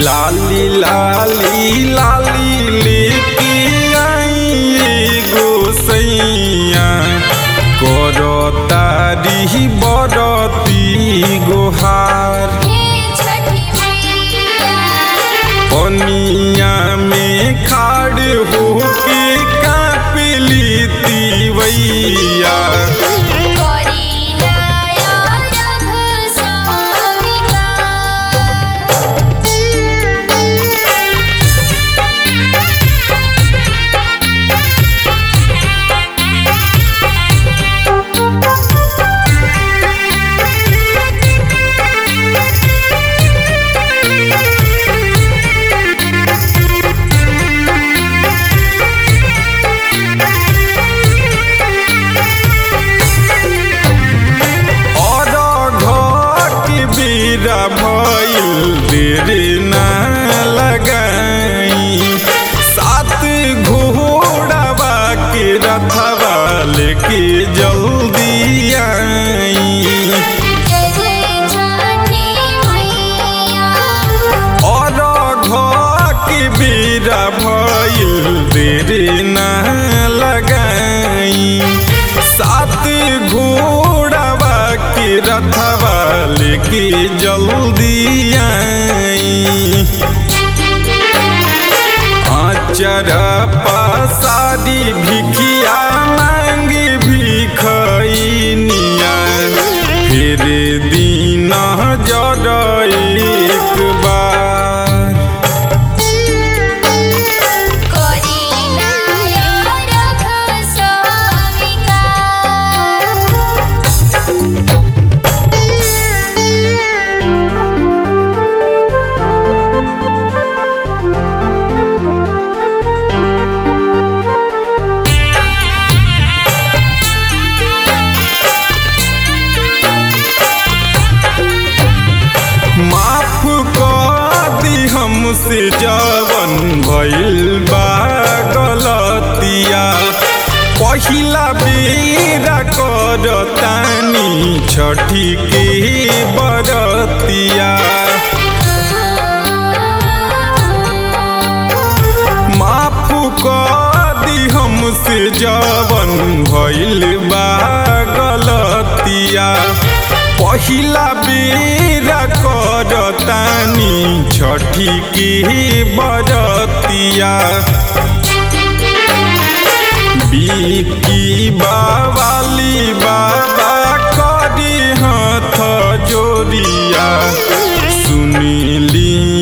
लाली लाली लाली लेके आई गोसैया करो तारी बरती गोहार हे छठी मैया पनिया में खाड़ होके कापली तीवैया करीना रघ स्वामिका और घट बीरा भइल देर ना लगाई सात घोड़ावा के रथवा लेके जल्दी आई जय जय छठी मैया और के बेरा भइल देर ना लगाई सात घोड़ावा के रथवा लेके जल्दी आई आचर पसारी भिखिया मांग भिखैनिया फिर दिन जर एक बार करीना रघ स्वामिका माफ कर दी हमसे जवन भइल बा गलतिया पहिला बेरा करतानी छठी के बरतिया माफ कर दी हमसे जवन भइल बा गलतिया पहिला बेरा करतानी छठी के बरतिया बिकी बावाली बाबा करी हाथ जोड़िया सुनिली